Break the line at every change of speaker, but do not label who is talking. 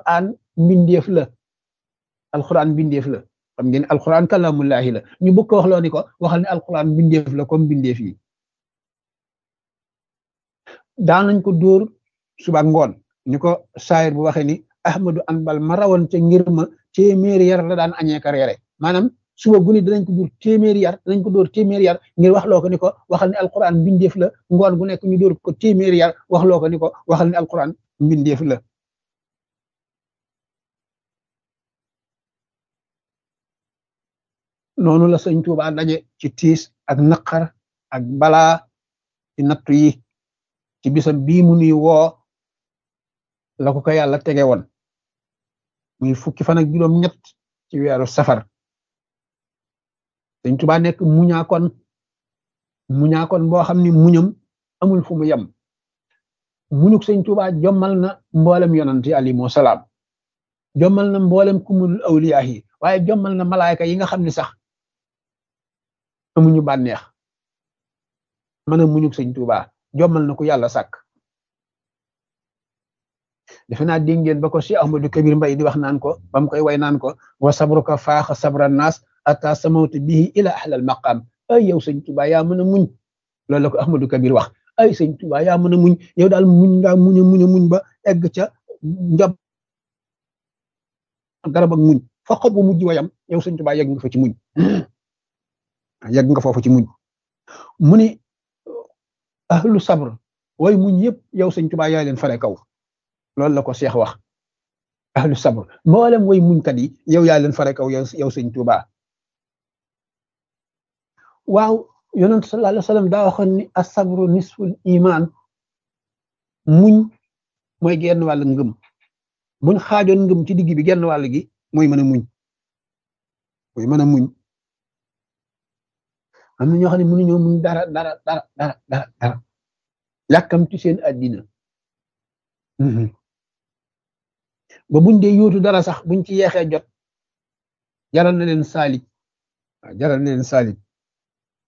alquran mbindeef la alquran mbindeef la xam ngeen alquran kalamullahi la ñu bëgg ko wax loo ni ko waxal ne alquran mbindeef la comme mbindeef yi daan nañ ko dóor suba ngoon ni ko saayir bu waxee ni ahmadu anbal ma rawoon ca ngir ma téeméeri yar la daan añee ka reere maanaam suba guni danañ ko dóor téeméeri yar danañ ko dóor téeméeri yar ngir wax loo ko ni ko waxal ne alquran mbindeef la ngoon gu nekk ñu dóor ko téeméeri yar wax loo ko ni ko waxal ne alquran mbindeef la noonu la sëñ Tuubaa daje ci tiis ak naqar ak balaa ci nattu yi ci bisam bii mu nuy woo la ko ko yàlla tege woon muy fukki fan ak juróom ñett ci weeru safar sëñ Tuubaa nekk muñaakon muñaakon boo xam ni muñam amul fu mu yem muñuk sëñ Tuubaa jommal na mboolem yonant yi alayhimu salaam jommal na mboolem kumul awliyaa yi waaye jommal na malaayka yi nga xam ne sax amuñu bànneex mën a muñuk sëñ Tuubaa jommal na ko yàlla sàkk defe naa dégg ngeen ba ko Cheikh Ahmadou Kabir Mbay di wax naan ko ba mu koy way naan ko wa sabruka faaxa sabra naas ata samawta bihi ila ahlal maqam ay yow sëñ Tuubaa yaa mën a muñ loolu la ko Ahmadou Kabir wax ay sëñ Tuubaa yaa mën a muñ yow daal muñ ngaa muñ a muñ a muñ ba egg ca njab garab ak muñ fa xob bu mujj wayam yow sëñ Tuubaa yegg nga fa ci muñ yegg nga foofu ci muñ mu ni ahlu sabr way muñ yëpp yow sëñ Tuubaa yaa leen fare kaw loolu la ko Cheikh wax ahlu sabr mboolem way muñkat yi yow yaa leen fare kaw yow yow sëñ Tuubaa waaw yonent sallallahu alayhi wa sallam daa waxoon ni asabru nisful iman muñ mooy genn wàll ngëm buñ xaajoon ngëm ci digg bi genn wàll gi mooy mën a muñ mooy mën a muñ am na ñoo xam ne mënuñoo muñ dara dara dara dara dara dara yàkkamti seen àddina ba buñ dee yóotu dara sax buñ ci yeexee jot jaral na leen saalit waaw jaral na leen saalit